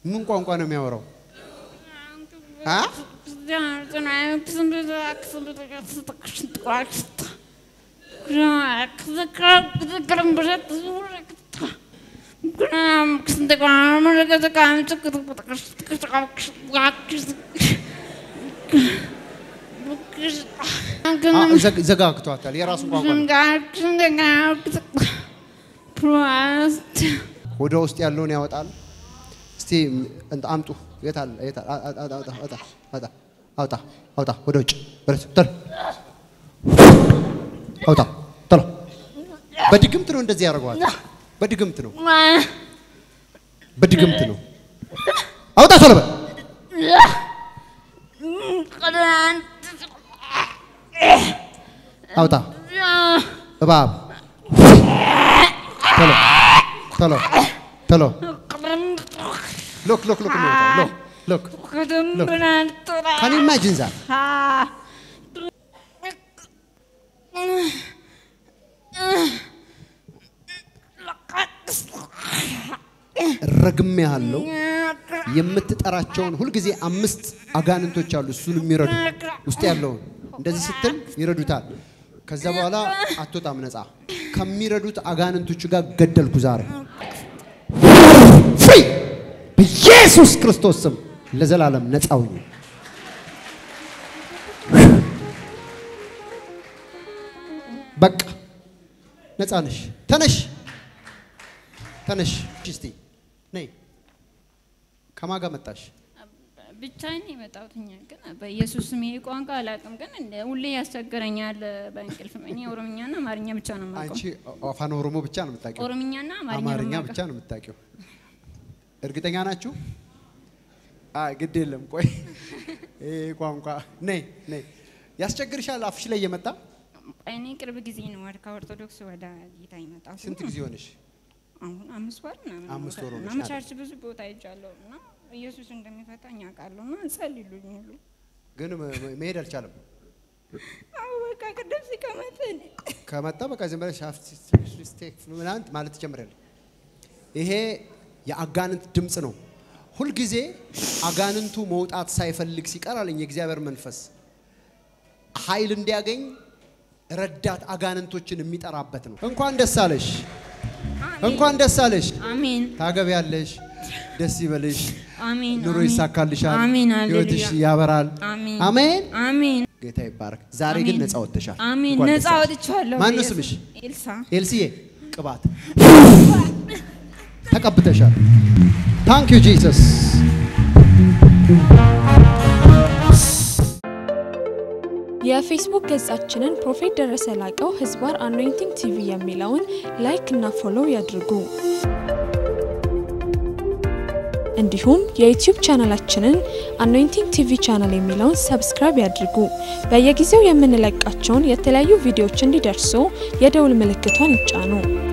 ምን ቋንቋ ነው የሚያወራው? አ አ- ዘግ- ዘጋግቷታል። የራሱ ቋንቋ ነው። ሆዷ ውስጥ ያለውን ያወጣል። እስቲ እንትን አምጡ። የት አለ? የት አለ? አ- አ- አ- አውጣ፣ አውጣ፣ አውጣ፣ አውጣ፣ አውጣ፣ ወደ ውጭ ወደ ውጭ፣ ቶሎ አውጣ፣ ቶሎ። በድግምት ነው እንደዚህ ያደርገዋል። በድግምት ነው፣ በድግምት ነው። አውጣ፣ ቶሎ በል። አውጣ፣ እባብ፣ ቶሎ፣ ቶሎ፣ ቶሎ። ሎክ ሎክ ሎክ ነው ሎክ ሎክ ካን ዩ ኢማጂን ዛት ረግሜ ያለው የምትጠራቸውን ሁልጊዜ አምስት አጋንንቶች አሉ እሱን የሚረዱ ውስጥ ያለውን እንደዚህ ስትል ይረዱታል። ከዛ በኋላ አትወጣም ነፃ ከሚረዱት አጋንንቶች ጋር ገደልኩ ዛሬ ፍሪ በኢየሱስ ክርስቶስ ስም ለዘላለም ነፃ ሁኝ። በቃ ነፃ ነሽ። ተነሽ ተነሽ። እስቲ ነይ። ከማን ጋር መጣሽ? ብቻዬን ነው የመጣሁት። እኛ ግን በኢየሱስ ስም ይሄ ቋንቋ አላውቅም፣ ግን እንደ ሁሌ ያስቸግረኛል በእንቅልፍ። እኔ ኦሮምኛና አማርኛ ብቻ ነው የማውቀው። አንቺ አፋን ኦሮሞ ብቻ ነው የምታውቂው? ኦሮምኛና አማርኛ ነው አማርኛ የማውቀው። ብቻ ነው የምታውቂው? እርግጠኛ ናችሁ? አይ ግድ የለም ቆይ፣ ይሄ ቋንቋ ነይ ነይ። ያስቸግርሻል አፍሽ ላይ እየመጣ እኔ ቅርብ ጊዜ ነው ወደ ከኦርቶዶክስ ወደ ጌታ የመጣሁት። ስንት ጊዜ ሆነሽ? አሁን አምስት ወር ምናምን አምስት ወር እና ሆነሻል። ቸርች ብዙ ቦታ ሄጃለሁ እና ኢየሱስ እንደሚፈታኝ አውቃለሁ እና ጸልዩልኝ ሁሉ ግን መ- መ- መሄድ አልቻለም። አዎ በቃ ቅድም ሲቀመጥ እኔ ከመጣ በቃ ዝም ብለሽ ሻፍት ስቴክ ምናምን ማለት ትጀምሪያለሽ። ይሄ የአጋንንት ድምፅ ነው። ሁልጊዜ አጋንንቱ መውጣት ሳይፈልግ ሲቀር አለኝ የእግዚአብሔር መንፈስ ኃይል እንዲያገኝ ረዳት አጋንንቶችን የሚጠራበት ነው። እንኳን ደስ አለሽ፣ እንኳን ደስ አለሽ። አሜን ታገቢያለሽ፣ ደስ ይበልሽ፣ አሜን ኑሮ አሜን። ይሳካልሻል፣ አሜን ህይወትሽ ሃሌሉያ ያበራል። አሜን አሜን። አሜን ጌታ ይባረክ። ዛሬ ግን አሜን። ነፃ ወጥተሻል። አሜን እንኳን ነፃ ደስ አለሽ። ወጥቻለሁ። ማነው በኢየሱስ- ስምሽ? ኤልሳ ኤልሲዬ ቅባት ተቀብተሻል። ታንክ ዩ ጂሰስ። የፌስቡክ ገጻችንን ፕሮፌት ደረሰ ላቀው ህዝባር አኖይንቲንግ ቲቪ የሚለውን ላይክ እና ፎሎው ያድርጉ። እንዲሁም የዩቲዩብ ቻናላችንን አኖይንቲንግ ቲቪ ቻናል የሚለውን ሰብስክራይብ ያድርጉ። በየጊዜው የምንለቃቸውን የተለያዩ ቪዲዮዎች እንዲደርሱ የደውል ምልክቷን ይጫኑ።